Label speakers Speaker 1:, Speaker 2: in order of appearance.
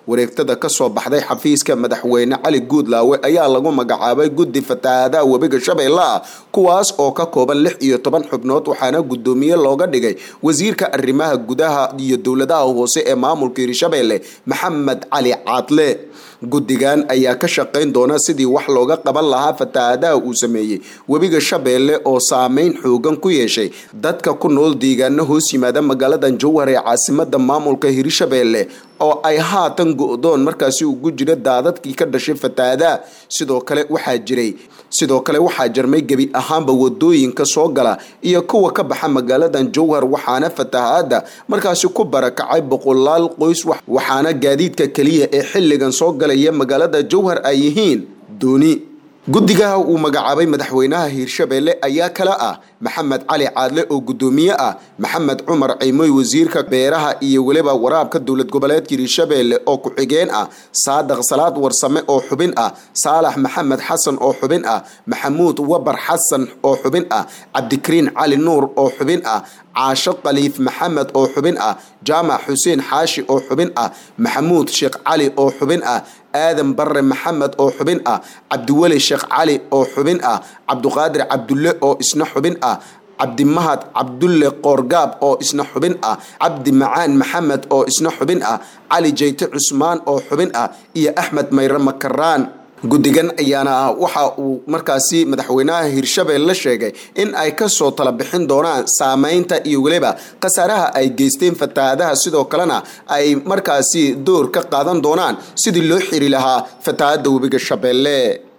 Speaker 1: wareegtada kasoo baxday xafiiska madaxweyne cali guudlaawe ayaa lagu magacaabay guddi fatahaadaha webiga shabeelle ah kuwaas oo ka kooban lix iyo toban xubnood waxaana guddoomiye looga dhigay wasiirka arrimaha gudaha iyo dowladaha hoose ee maamulka hirshabeelle maxamed cali caadle guddigan ayaa ka shaqayn doona sidii wax looga qaban lahaa fatahaadaha uu sameeyey webiga shabeelle oo saameyn xoogan ku yeeshay dadka ku nool deegaano hoos yimaada magaaladan jowhar ee caasimada maamulka hirshabeelle oo ay haatan go-doon markaasi ugu jira daadadkii ka dhashay fatahaadaha sidoo kale waxaa jiray sidoo kale waxaa jarmay gebi ahaanba wadooyinka soo gala iyo kuwa ka baxa magaaladan jowhar waxaana fatahaada markaasi ku barakacay boqolaal qoys waxaana gaadiidka keliya ee xilligan soo galaya magaalada jowhar ay yihiin dooni guddigaha uu magacaabay madaxweynaha hiirshabeelle ayaa kale ah maxamed cali caadle oo guddoomiye ah maxamed cumar ceymoy wasiirka beeraha iyo weliba waraabka dowlad goboleedka hiirshabeelle oo ku-xigeen ah saadaq salaad warsame oo xubin ah saalax maxamed xasan oo xubin ah maxamuud wabar xasan oo xubin ah cabdikariin cali nuur oo xubin ah caasho khaliif maxamed oo xubin ah jaamac xuseen xaashi oo xubin ah maxamuud sheekh cali oo xubin ah aadan barre maxamed oo xubin ah cabdiweli sheekh cali oo xubin ah cabduqaadir cabdulle oo isna xubin ah cabdimahad cabdulle qoorgaab oo isna xubin ah cabdi macaan maxamed oo isna xubin ah cali jeyte cusmaan oo xubin ah iyo axmed mayre makaraan guddigan ayaana waxa uu markaasi madaxweynaha hiirshabeelle sheegay in ay kasoo tala bixin doonaan saameynta iyo weliba khasaaraha ay geysteen fatahaadaha sidoo kalena ay markaasi door ka qaadan doonaan sidii loo xiri lahaa fatahaada webiga shabeelle